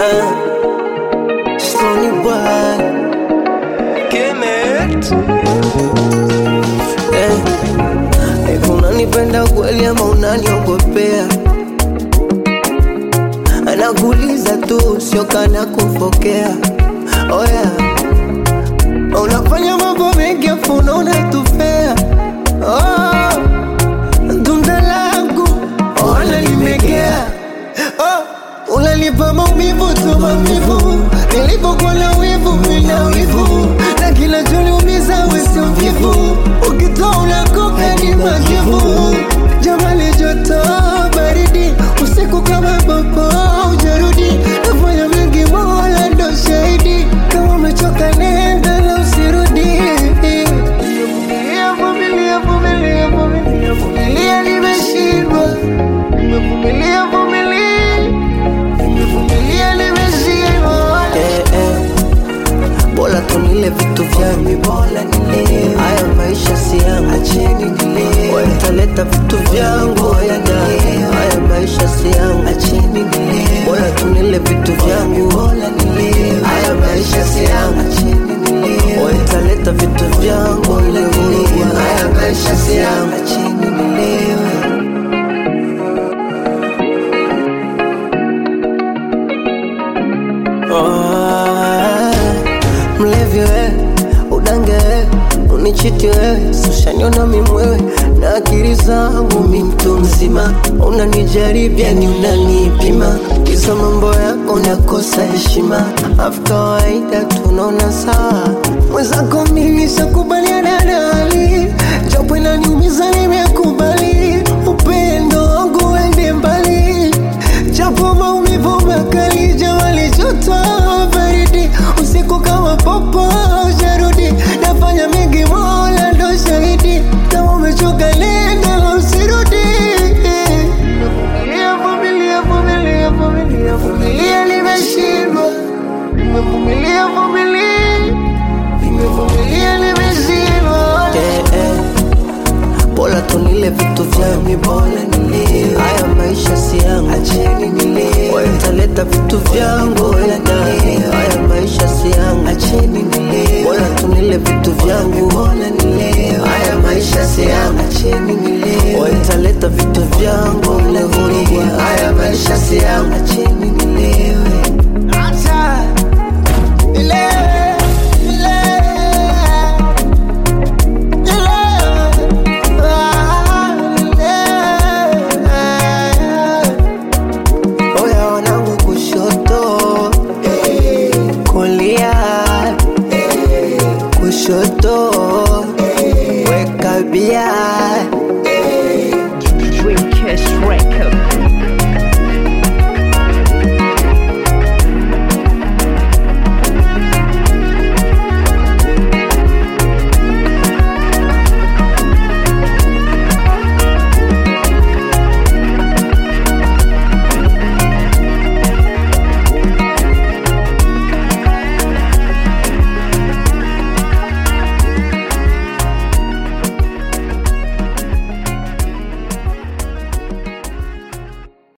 Uh, Stony boy. Kemet. Eh, hivi unanipenda kweli ama unaniogopea? Anakuuliza tu, sio kana kufokea. Oh yeah. Unafanya mambo mengi afu unaona tufea. Oh, tunda langu ona limegea. Oh, unanipa maumivu tu maumivu, nilipokuwa na wivu mina wivu, na kinachoniumiza wewe sio mvivu, ukitoa unakoka ni majivu. Jamani joto baridi, usiku kama popo ujarudi, nafanya mengi mola ndo shahidi, kama umechoka nenda na usirudi. Vumilia, vumilia, vumilia, vumilia, vumilia, nimeshindwa. Nimevumilia, vumilia, nimevumilia, nimeshindwa. Eh, eh. Bora tunile vitu vyangu, bora nile haya maisha si yangu, acheni nile wataleta vitu vyangu, haya ndani haya maisha si yangu, acheni nile bora tunile vitu vyangu, bora nile haya maisha si yangu, acheni nile wataleta vitu vyangu, bora nile haya maisha si yangu, acheni nilewe Ah, mlevi wewe, udange wewe, unichiti wewe, sushaniona mimwewe na akili zangu mi mtu mzima, unanijaribia ni unanipima, kisa mambo yako nakosa heshima, afu kawaida tunaona sawa, mwenzako mimi shakubaliana na hali, japo inaniumiza nimekubali, upendo wangu uende mbali japo maumivu makali, jamali joto baridi, usiku kama popo jarudi, nafanya mengi, Mola ndo shahidi, kama umechoka nenda na usirudi. Vumilia, vumilia, vumilia, vumilia, vumilia, nimeshindwa. Nimevumilia, vumilia, nimevumilia, nimeshindwa. Eh, eh. Bora tunile vitu vyangu, bora nile haya maisha si yangu, acheni nile wataleta vitu vyangu,